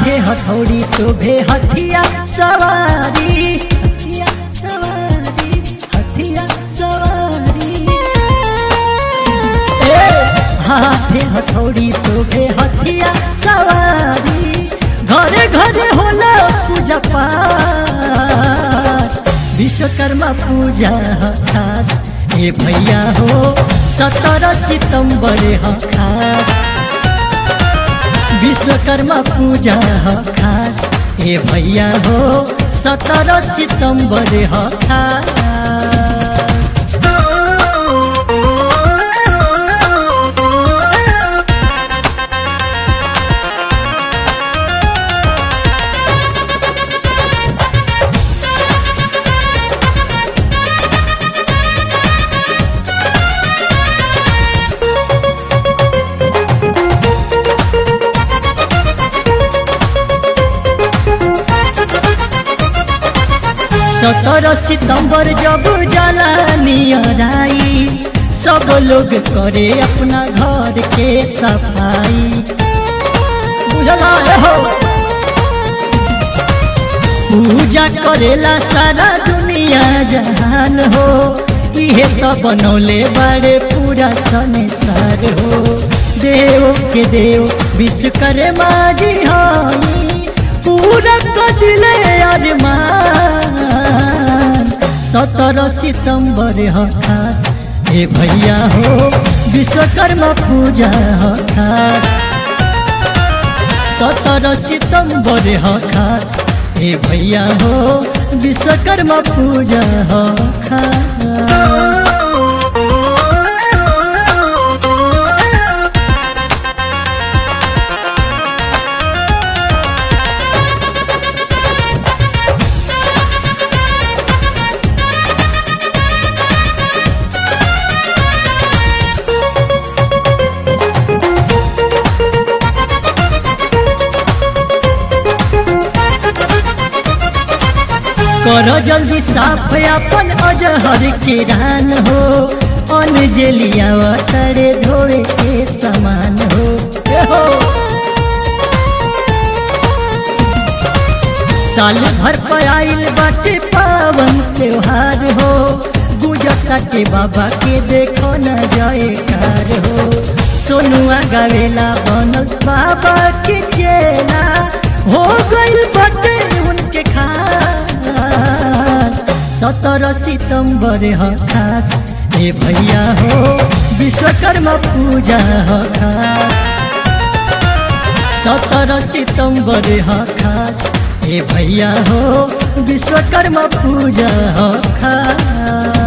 हाथे हथौड़ी शोभे हथिया सवारी हथिया सवारी हथिया सवारी ए, हाथे हथौड़ी शोभे हथिया सवारी घरे घरे होला पूजा पाठ विश्वकर्मा पूजा ह खास ए भैया हो सत्रह सितम्बर ह खास विश्वकर्मा पूजा ह खास ए भैया हो सत्रह सितम्बर ह खास सत्रह सितंबर जब जलानियराई सब लोग करे अपना घर के सफाई बुझला हो पूजा करेला सारा दुनिया जहान हो इहे तो बनौले बड़े पूरा संसार हो देव के देव विश्वकर्मा जी हई पूरा कदिले अरमान सत्रह सितंबर ह खास हे भैया हो विश्वकर्मा पूजा ह खास सत्रह सितंबर ह खास हे भैया हो विश्वकर्मा पूजा ह खास करो जल्दी साफ अपन अजहर के रान हो अनजलिया तरे धोए के समान हो ए हो साल भर पर आइल बाटे पावन त्योहार हो गुजरता के बाबा के देखो न जाए कार हो सोनुआ गावेला बनल बाबा के चेला हो गइल बाटे उनके खास सत्रह सितंबर ह खास हे भैया हो विश्वकर्मा पूजा ह खास सत्रह सितंबर ह खास हे भैया हो विश्वकर्मा पूजा ह खास